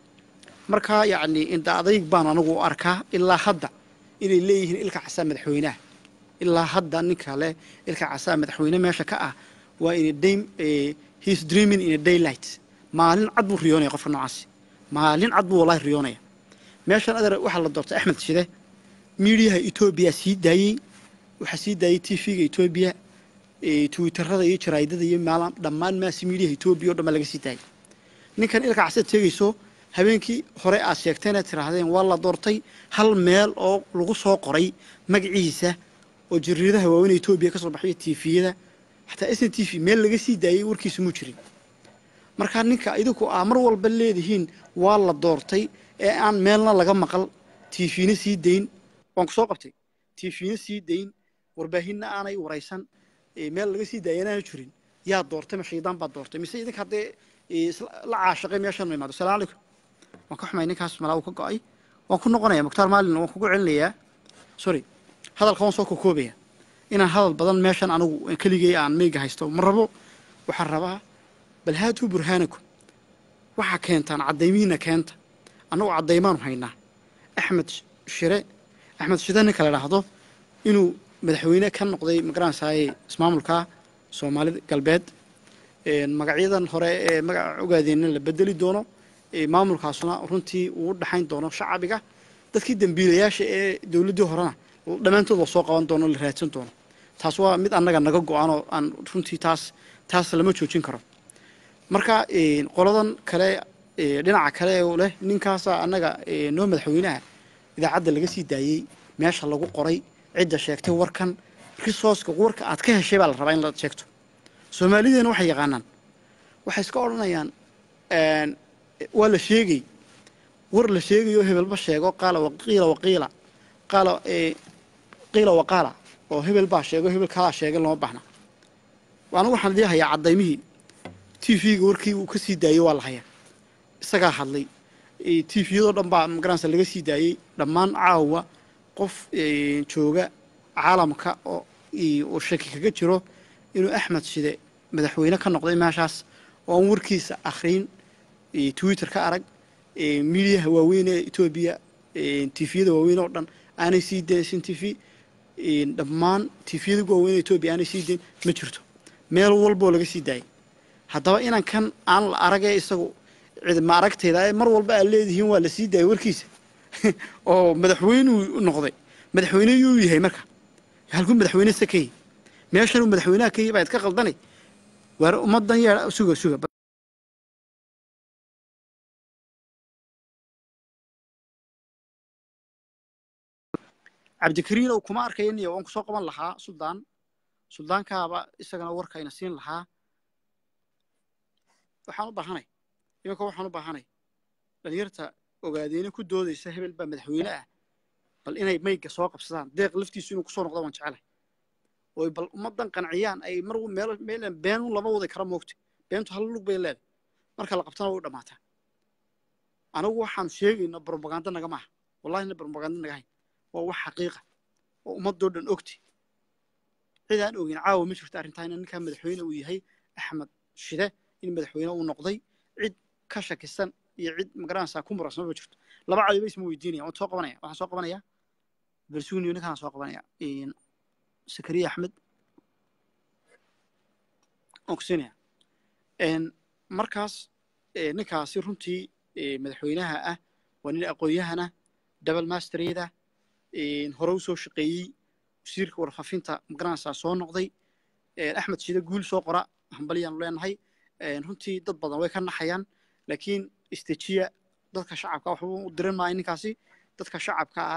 marka yacni inda adayg baan anigu u arkaa ilaa hadda inay leeyihiin ilka casaa madaxweynaha ilaa hadda ninka leh ilka casaa madaxweyne meesha ka ah waa in a day eh, he's dreaming in a daylight maalin cad buu riyoonaya qofka noocaasi maalin cad buu wallahi riyoonaya meeshan adeer waxaa la doortay axmed shide miidiyaha etoobiya sii daayey waxaa sii daayey t v-ga etoobiya eh, twitterada iyo jaraa'idada iyo maala dhammaan maasi miidiyaha etoobiya o dhan baa laga sii daayey ninkan ilka casad tegayso habeenkii hore aad sheegteen aad tiraahdeen waa la doortay hal meel oo lagu soo qoray magaciisa oo jariiradaha waaweyn ee etoobiya ka soo baxay tifiyada xataa s n t v meel laga sii daayey warkiisa muu jirin markaa ninka idinku aa mar walba leedihiin waa la doortay ee aan meelna laga maqal tifina sii dayn waan ku soo qabtay tifina sii dayn warbaahinna aanay waraysan ee meel laga sii daayay inaana jirin yaa doortay ma shaydaan baa doortay mise idinka haddee ee, isla- la caashaqay meeshan ma imaado salaamu calaykum waan ka xumay ninkaas malaa uu ka go'ay waan ku noqonaya mukhtaar maalin waan kugu celinayaa sorry hadalka waan soo kokoobaya inaan hadal badan meeshan anigu keligay aan meyga haysto ma rabo waxaan rabaa bal haatuu burhaanakum waxaa keentaan caddaymihiina keenta annagu caddaymaanu haynaa axmed shire axmed shide ninka la dhaahdo inuu madaxweyne ka noqday magaranaysaay ismaamulka soomaalida galbeed een, magacyadan hore ee magaca ogaadeenna la bedeli doono ee, maamulkaasuna runtii uu u dhaxayn doono shacabiga dadkii dembiilayaasha ee dowladdii horena dhammaantood la soo qaban doono la raadsan doono taas waa mid annaga naga go-an oo aan runtii taas taas lama joojin karo marka een, qoladan kale ee, dhinaca kale oo leh ninkaasa annaga ee, noo madaxweynaha idaacadda laga sii daayey meesha lagu qoray cidda sheegtay warkan risooska warka aad ka heshay baa la rabaa in la sheegto soomaalideena waxay yaqaanaan waxay iska odhanayaan een, waa la sheegay war la sheegayo hebelba sheego qaala waqiila waqiila qaala ee, qiila waqaala oo hebel baa sheego hebel kalaa sheegay lama baahna anigu waxaan idii hayaa caddaymihii t v-ga warkii uu ka sii daayey waa la hayaa isagaa hadlay t v-yadoo dhan baa magaranaysa laga sii daayey dhammaan caawa qof ee, jooga caalamka oo i- oo shaki kaga jiro inuu axmed shide madaxweyne ka noqday meeshaas oo aan warkiisa akhriin ee, twitter ka arag ee, miidiyaha waaweyn ee etoobiya tifiyada waaweyn oo dhan aanay sii dayn sin t v dhammaan tifiyada waaweyn ee etoobiya aanay sii dayn ma jirto meel walboo laga sii daayay haddaba inan kan aan la aragee isagu cid ma aragtayda ee mar walba aad leedihiin waa la sii daayay warkiisa oo madaxweynuu noqday madaxweyne yuu yahay marka halkuu madaxweyne se ka yahay meeshanuu madaxweynaha ka yahay baa idka qaldanay waar ummadan yeedha suga suga cabdikariinow kuma arkaya niya waan kusoo qaban lahaa suldaan suldaankaaba isagana warkayna siin lahaa waxaan u baahanay iminka waxaan u baahanay dhalinyarta ogaadeena ku doodaysa hebel baa madaxweyne ah bal inay mayga soo qabsadaan deeq laftiisu inuu kusoo noqdo waan jecelahay oy bal ummadan qanciyaan ay mar meel meel been lama wadi kara moogta beentu hal lug bay leedahay marka la qabtana way u dhammaataa anigu waxaan sheegayna brobaganda naga maaha wallahina brobaganda naga hayn waa wax xaqiiqa oo ummadoo dhan ogti cid aan ogin caawa ma jirto arrintaa in ninkaa madaxweyne uu yahay axmed shide in madaxweyne uu noqday cid ka shakisan iyo cid magaranaysaa ku murasma ma jirto laba cadi ba isma weydiinaya waan soo qabanaya waxaan soo qabanaya balsuuniyo ninkaan soo qabanaya sakariya axmed waan kusiinaya markaas ninkaasi runtii madaxweynaha ah waa nin aqoon-yahana double masteriyada hore u soo shaqeeyey wasiirka warfaafinta magaranaysaa soo noqday axmed shide guul soo qora hambalyaanu leenahay runtii dad badan way ka naxayaan laakiin istejiya dadka shacabka waxba u diran maayo ninkaasi dadka shacabka ah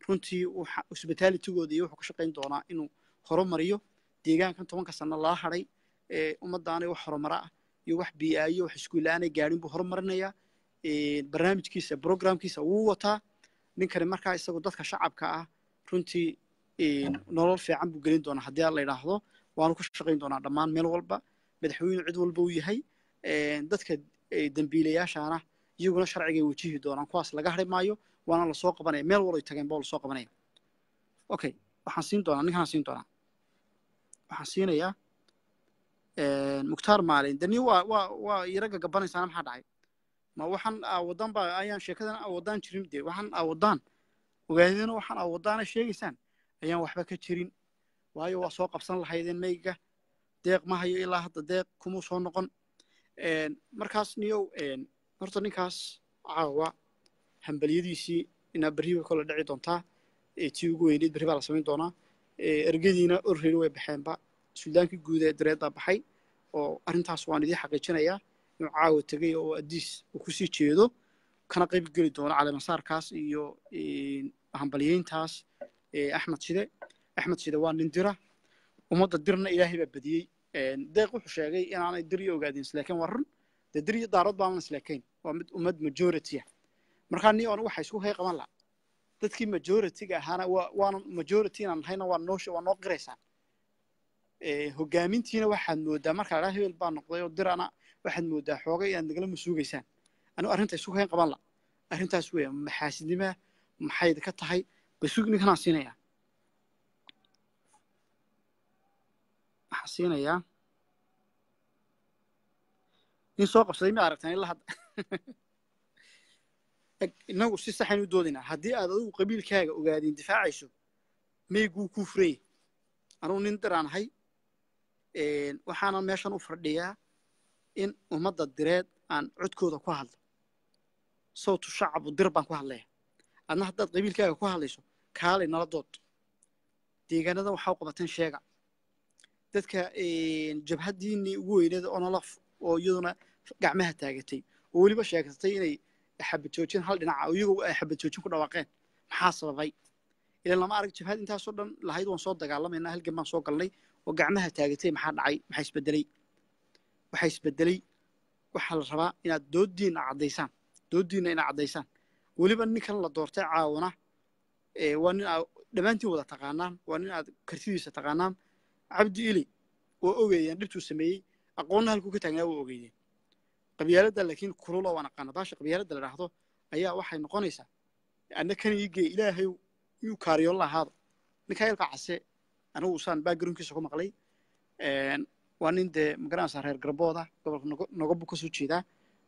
runtii waxa hospitalitigooda iyo wuxuu ka shaqayn doonaa inuu horumariyo deegaankan tobanka sano lala hadhay ee ummadaanay wax horumara ah iyo wax bii'aayo wax iskuulla-aanay gaadhin buu horumarinayaa barnaamijkiisa programkiisa wuu wataa ninkani markaa isagu dadka shacabka ah runtii nolol fiican buu gelin doonaa haddii la yidhaahdo waanu ka shaqayn doonaa dhammaan meel walba madaxweynu cid walba uu yahay dadka dembiilayaashaana iyaguna sharcigay wajihi doonaan kuwaas laga hadhi maayo waana lasoo qabanaya meel walay tageen baa lasoo qabanaya okay waxaan siin doonaa ninkaan siin doonaa waxaan siinayaa mukhtaar maalin dani waa waa waa iraga gabanaysaana maxaa dhacay ma waxaan aawadaan baa ayaan sheekadan aawadaan jirin dee waxaan aawadaan ogaadina waxaan aawadaana sheegaysaan ayaan waxba ka jirin waayo waa soo qabsan lahaydeen mayga deeq ma hayo ilaa hadda deeq kumuu soo noqon markaas niyow horta ninkaas caawa hambalyadiisii inaa berri bay kole dhici doontaa tii ugu weyneyd berri baa la samayn doonaa ergadiina orreri way baxeenba suldaankii guud ee dareeddaa baxay oo arrintaas waan idiin xaqiijinayaa inuu caawa tegay oo addiis uu kusii jeedo kana qayb geli doono caleemasaarkaas iyo hambalyeyntaas axmed shide axmed shide waa nin dira ummadda dirna ilaahay baa badiyey deeq wuxuu sheegay inaanay dir iyo ogaadin islaakiin waa run dee dir iyo daarood baanan islaakayn waa mid ummad majority ah markaa ni anigu waxa isku hay qaban laha dadkii majority-ga ahaana waa waana majority inaan nahayna waa noo waa noo qiraysaa hogaamintiina waxaad moodaa markaa dhaa hebel baa noqday oo dirana waxaad moodaa xoogay inaad nagala masuugaysaan anigu arrinta isku hayn qaban la arrintaas weya maxaasidnimaa maxayd ka tahay basug ninkanaan siinayaa waxaan siinayaa nin soo qabsaday ma aragtaan ilaa hadda innagu si saxayn u doodaynaa haddii aad adigu qabiilkaaga ogaadin difaacayso meyguu kuu furayay anugu nin diraan ahay waxaanan meeshan u fadhiyaa in ummadda direed aan codkooda ku hadlo sawtu shacabu dir baan ku hadlaya adna haddaad qabiilkaaga ku hadlayso kaalay nala dood deegaanadan waxaa u qabateen sheega dadka jabhaddiinii ugu weyneeda onolaf oo iyaduna gacmaha taagatay oo weliba sheegsatay inay xabad joojin hal dhinaca oo iyagoo ay xabad joojin ku dhawaaqeen maxaa sababay ilan lama arag jabhad intaasoo dhan lahayd waan soo dagaalamaynaa halgan baan soo galnay oo gacmaha taagatay maxaa dhacay maxaa isbedelay waxaa isbedelay waxaa la rabaa inaad dooddiinna caddaysaan dooddiinna inaad caddaysaan weliba ninkan la doortay caawana waa nin aad dhammaantiin wada taqaanaan waa nin aad kartidiisa taqaanaan cabdi ili waa ogeeyeen dhibtuu sameeyey aqoonna halkuu ka taagnaa waa ogeeyeen qabyaaladda laakiin kulula waan aqaana baasha qabyaaladda la dhahdo ayaa waxay noqonaysaa anna kan iigee ilaahay yuu kaariyoon lahaada ninkaa ilka case anigu usaan backgroundkiisa ku maqlay waa nin dee magaranaysaa reer garbooda gobolka nogobu ka soo jeedaa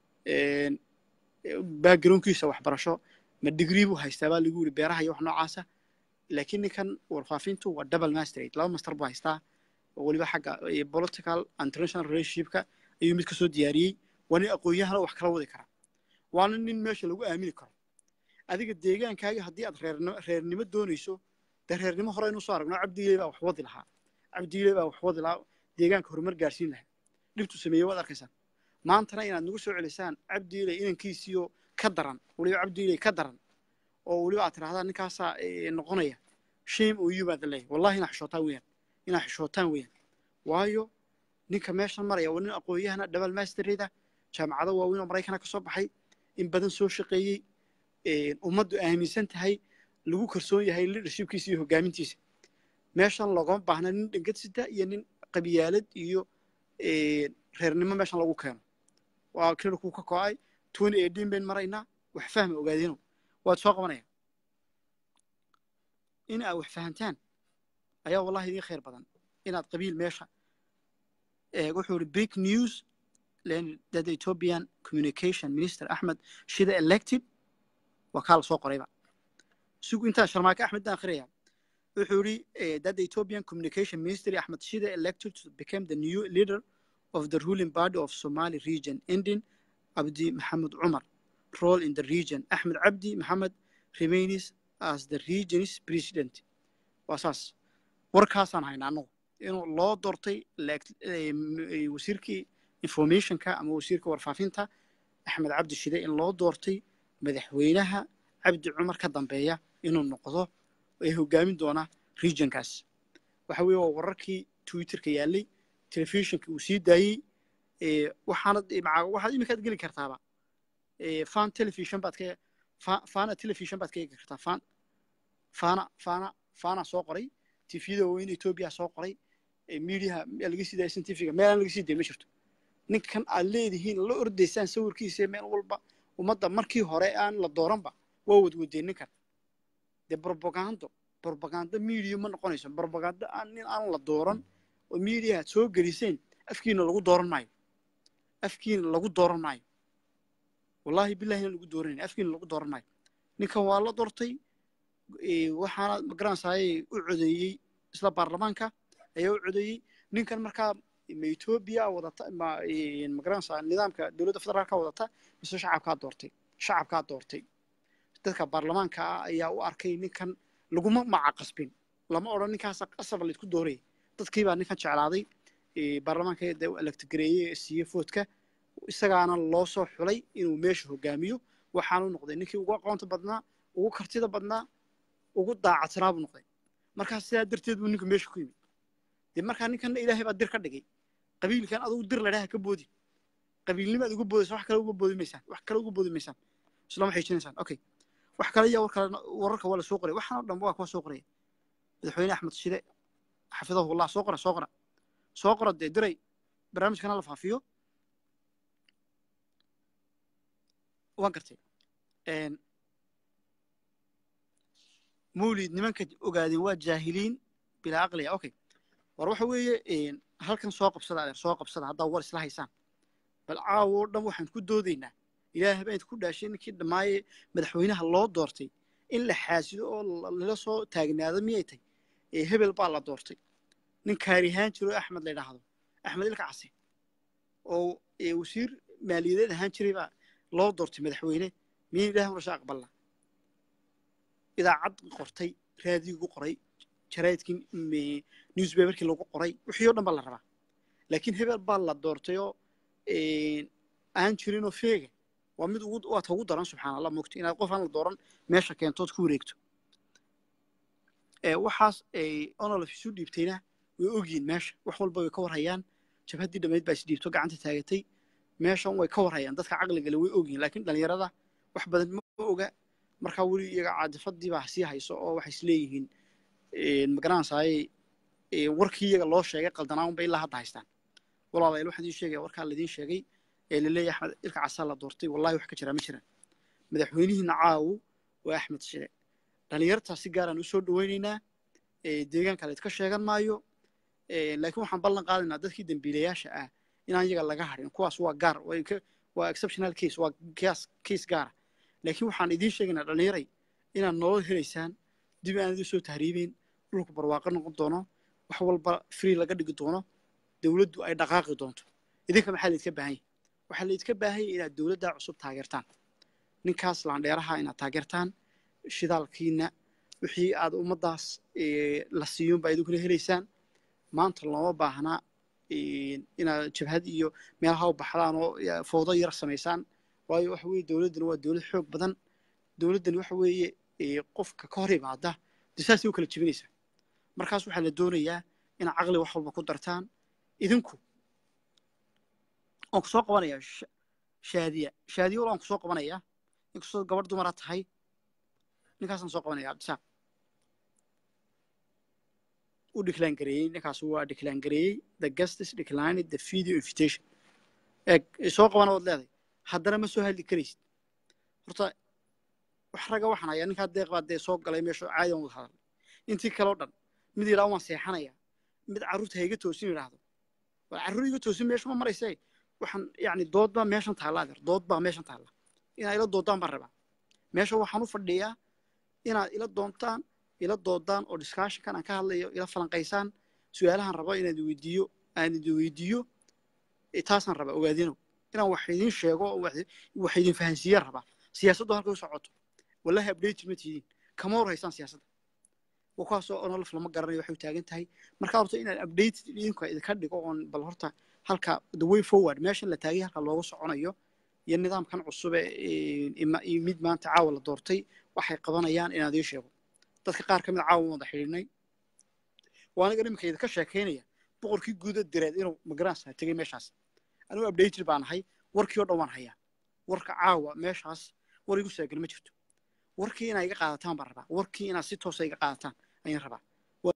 backgroundkiisa waxbarasho ma digrii buu haystaa baa lagu yiri beeraha iyo wax noocaasa laakiin ninkan warfaafintu waa double masterate laba master buu haystaa oo weliba xagga political international relationshipka ayuu mid kasoo diyaariyey waa nin aqoon-yahana wax kala wadi kara waana nin meesha lagu aamini karo adiga deegaankaaga haddii aad reernimo reernimo doonayso dee reernimo hore aynu soo aragno cabdiile baa wax wadi lahaa cabdiile baa wax wadi lahaa deegaanka horumar gaarsiin lahaa dhibtu sameeyey waad arkaysaan maantana inaad nagu soo celisaan cabdiile inankiisiyo ka daran weliba cabdiile ka daran oo weliba aad tirahdaan ninkaasaa noqonaya shame oo you baad leeyahay wallahi inaa xishootaan weeyaan inaa xishootaan weeyaan waayo ninka meeshan maraya waa nin aqoon-yahana double mastereda jaamacado waaweyn oo maraykana ka soo baxay in badan soo shaqeeyey ummaddu aaminsan tahay lagu kalsoon yahay leadershipkiisa iyo hogaamintiisa meeshan loogama baahna nin dhangadsita iyo nin qabyaalad iyo reernimo meeshan lagu keeno waa klinikuu ka ko-ay twenty eighteen bayn maraynaa wax fahma ogaadino waad soo qabanaya in aad wax fahantaan ayaa wallahi idiin khayr badan inaad qabiil meesha wuxuu yidhi big news that the ethiopian communication minister ahmed shida elected waa kaa la soo qorayba sugu intaa sharmaake axmed baan akhriyaya wuxuu yidhi that the ethiopian communication ministry ahmed shida elected to become the new leader of the ruling party of somali region ending abdi maxamed umar role in the region ahmed abdi maxamed remains as the region's president waa saas warkaasaan haynaa annagu inuu loo doortay wasiirkii informationka ama wasiirka warfaafinta axmed cabdi shide in loo doortay madaxweynaha cabdi cumar ka dambeeya inuu noqdo ee hogaamin doona regionkaas waxa weeye waa wararkii twitterka yaallay telefishinka uu sii daayey ee, waxaanad maca waxaad iminkaad geli kartaaba ee, fan television baad ka fa- fana television baad ka eegi kartaa fan fana fana fana soo qoray tifyada waaweyn etoobiya soo qoray ee, miidiyaha meel laga sii daaya scientifiga meelaan laga sii dayn ma jirto ninkan aad leedihiin la ordaysaan sawirkiisa meel walba ummadda markii hore aan la dooranba waa wadwadeen ninkan dee propagando propagando media ma noqonayso propagando aan nin aan la dooran oo media aad soo geliseen afkiina lagu dooran maayo afkiina lagu dooran maayo wallaahi billahi inaan lagu dooranayna afkiina lagu dooran maayo ninkan waa la doortay ee, waxaana magaranaysaayey u codeeyey isla baarlamaanka ayaa u codeeyey ninkan markaa ma etoobiya wadata ma ee, magaranaysaa nidaamka dowladda federaalka wadata mise shacabkaa doortay shacabkaa doortay dadka baarlamaanka ah ayaa u arkay ninkan laguma maca qasbin lama odhan ninkaasa qasab laysku doorayay dadkiibaa ninkan jeclaaday ee, baarlamaanka de electgareeyey ee siiyey foodka isagaana loo soo xulay inuu meesha hogaamiyo waxaanu noqday ninkii ugu aqoonta badnaa ugu kartida badnaa ugu daacadsanaa buu noqday markaa sidaa darteed buu ninku meesha ku yimid dee markaa ninkanna ilaahay baa dir ka dhigay qabiilkan adugu dir ladhaha ka boodi qabiilnimaad uga boodaysa wax kale uga boodi maysaan wax kale uga boodi maysaan islama xiijinaysaan okay wax kale iyo war kale wararka waa la soo qoray waxaan oo dhan waa kuwa soo qoraya madaxweyne axmed shide xafidahullah soo qora soo qora soo qora dee diray barnaamijkana la faafiyo waan gartay Een, mawlid nimanka ogaadeen waa jaahiliin bilaa aqliya okay war waxa weeye een, halkan soo qabsada adeer soo qabsada haddaa war isla haysaan bal caawo oo dhan waxaan ku doodaynaa ilaahay baa idinku dhaashay ninkii dhammaaye madaxweynaha loo doortay in la xaasido oo la- lala soo taagnaado miyay tahay ee hebel baa la doortay nin kaarihaan jiro axmed la yidhaahdo axmed ilka case oo ee, wasiir maaliyadeed ahaan jiray baa loo doortay madaxweyne miyan ilahay marasha aqballa idaacad qortay raadigu qoray jaraidkii m- newspaperkii lagu qoray wixii oo dhan baa la rabaa laakiin hebel baa la doortay oo een, aan jirinoo feega waa mid ugu waa ta ugu daran subxaan allah mogto inaad qof aan la dooran meesha keentood ku wareegto ee, waxaas ay onolaf isu dhiibtayna way ogyihin meesha wax walba way ka warhayaan jabhaddii dhammayd baa isdhiibto gacanta taagatay meeshan way ka warhayaan dadka caqligale way ogyihin laakiin dhallinyarada wax badan ma oga markaa weli iyaga caadifadii baa sii hayso oo waxay isleeyihiin magaranaysaay warkii iyaga loo sheegay qaldanaan bay ilaa hadda haystaan walaalayaal waxaan idiin sheegaya warkaa laidiin sheegay ee laleeyahay axmed ilka casaa la doortay wallahi wax ka jiraa ma jiraan madaxweynihiina caawu waa axmed shire dhallinyartaa si gaaraan usoo dhawaynaynaa deegaanka la idka sheegan maayo laakiin waxaan ballan qaadaynaa dadkii dembiilayaasha ah inaan iyaga laga harin kuwaas waa gaar way ka- waa exceptional case waa case case gaara laakiin waxaan idiin sheegaynaa dhallinyaray inaad nolol helaysaan dib aan idin soo tahriibeyn dhulku barwaaqo noqon doono wax walba free laga dhigi doono dowladdu ay dhaqaaqi doonto idinka maxaa laydka baahan yahay waxaa laydka baahan yahay inaad dowladdaa cusub taageertaan ninkaas laandheeraha inaad taageertaan shidaalkiina wixii aad ummaddaas eh, la siiyun baa idinkuna helaysaan maanta looma baahnaa eh, inaad jabhad iyo meelaha u baxdaan oo eh, fowdo yar samaysaan waayo waxa weeye dowladdani waa dowlad xoog badan dowladdani waxa weeye eh, qofka ka hor imaada dee saasay u kala jebinaysaa markaas waxaa la doonayaa inaad caqli wax walba ku dartaan idinku waan ku soo qabanayaa Sha- shaadiya shaadiya wal waan ku soo qabanayaa inkastoo gabadh dumara tahay ninkaasaan soo qabanaya cabdisaaq u decline gareeyey ninkaas waa decline gareeyey the guests declined the video invitation eeg soo qabana waad leedahay haddana ma soo hadli karaysid horta wax ragga waxaan hayaa ninkaa deeq baa dee soo galay meesha caadi aan wada hadal intii kale oo dhan mid yidhaha waan seexanaya mid carruurta ha iga toosin yidhaahdo waa carruur iga toosin meesha ma marayse waxaan yacni dood baa meeshan taalla adeer dood baa meeshan taalla inaad ila doodaan baan rabaa meesha waxaan u fadhiyaa inaad ila doontaan ila doodaan oo discussionkan aan ka hadlayo ila falanqaysaan su-aalahan rabo inaan idin weydiiyo aan idin weydiiyo eh, taasaan rabaa ogaadinow inaan wax idin sheego oo wax wax idin fahansiiyaan rabaa siyaasaddu halkay u socoto wallahi update ma tihiin kama hor haysaan siyaasadda waa kuwaasoo onolaf lama garanayo waxay u taagan tahay marka horta inaan update idinka idinka dhigo oon bal horta halka the way forward meeshan la taagay halka looga soconayo iyo nidaamkan cusub ee ima- iyo mid maanta caawa la doortay waxay qabanayaan inaan idiin sheego dadka qaar ka mid a caawa wada xidhiidhnay waa aniga iminka idinka sheekaynaya boqorkii guuda direed inuu magaransa tegey meeshaas anigu updated baan ahay warkii oo dhan waan hayaa warka caawa meeshaas war igu saagel ma jirto warkii inaa iga qaadataan baan rabaa warkii inaad si toosa iga qaadataan ayaan rabaa